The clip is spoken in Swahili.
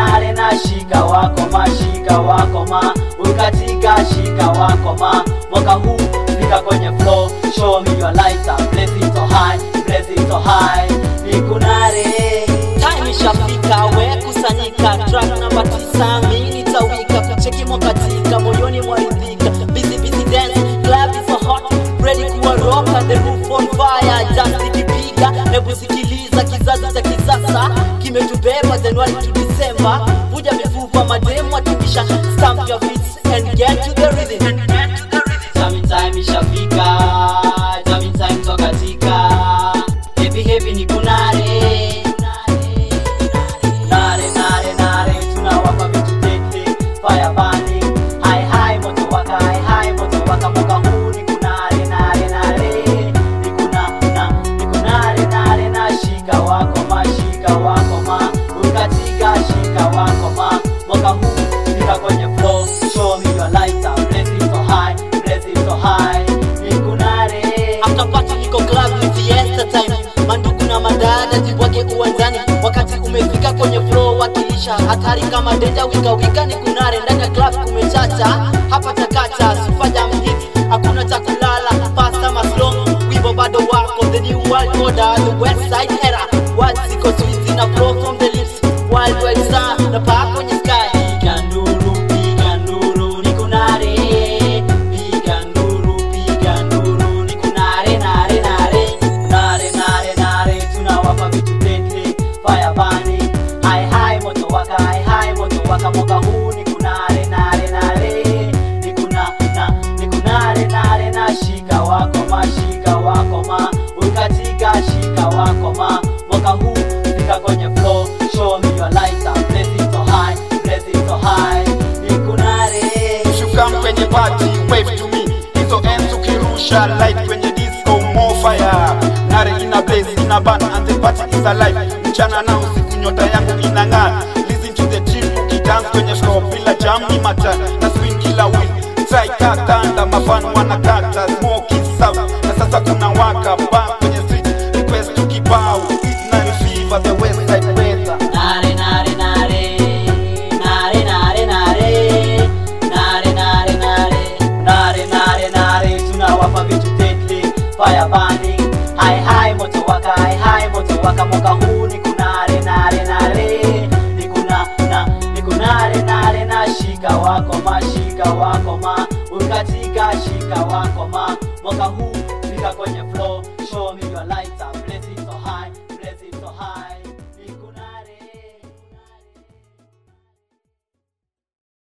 nare na shika wako ma shika wako ma ukatika shika wako ma mwaka huu fika kwenye flow show me your lighter blaze it so high blaze it so high nikunare time ishafika we kusanyika track namba tisa mi nitawika kucheki mwakatika moyoni mwaridhika busy busy dance club is so hot ready kuwa roka the roof on fire just ikipiga hebu sikiliza kizazi cha kisasa kimetubeba Januari to December vuja mifupa mademu atikisha stamp your feet and get to the rhythm Jamming time ishafika Jamming time tokatika Heavy heavy ni kunare Nare nare nare tunawapa vitu tete Fire burning High high moto waka high high moto waka mwaka huu ni kunare nare nare Ni kuna na ni kunare nare na shika wako ma shika wako ma Ukatika shika wako ma Mwaka huu fika kwenye flow Show me your lighter Blaze it so high Blaze it so high Ni kunare After party niko club ni fiesta time mandugu na madada jibwake uwanjani wakati umefika kwenye flow wakilisha hatari kama denja wika wika ni kunare ndani ya club kumechacha hapa chakacha super jam hit hakuna cha kulala fast ama slow wimbo bado wako the new world order the west side era words ziko sweet na flow from the lips wild wide star na paa kwenye sky Piga nduru, piga nduru, ni kunare. Piga nduru, piga nduru, ni kunare, nare, nare. Nare, nare, nare, tunawapa vitu tete. Fire burning, high, high, moto waka, high, high, moto waka. Mwaka huu ni kunare, nare, nare. Ni kuna- na- ni kunare, nare, na shika wako ma, shika wako ma. Ukatika, shika wako ma. Mwaka huu fika kwenye flow, show me your lighter. Blaze it so high, blaze it so high. Ni kunare. Shuka kwenye party, wave to me. Hizo ends ukirusha light kwenye disco, more fire. Nare ina blaze, ina burn and the party is alive. Mchana na usiku nyota yangu inang'aa. Listen to the tune ukidance kwenye floor bila jam ni mata. Na swing kila wheel. Try kakanda mafan wanakata smoke is out. Na sasa kuna waka bang kwenye street. Request to kibao. It's nine fever the west side weather. Nare, nare, nare. Nare, nare, nare. Nare, nare, nare. Nare, nare, nare. Tunawapa vitu tete. Fire burning. High, high, moto waka, high, high, moto waka. Mwaka huu ni kunare, nare, nare. Ni kuna- na- ni kunare, nare, na shika wako ma, shika wako ma. Ukatika, shika wako ma. Mwaka huu fika kwenye flow.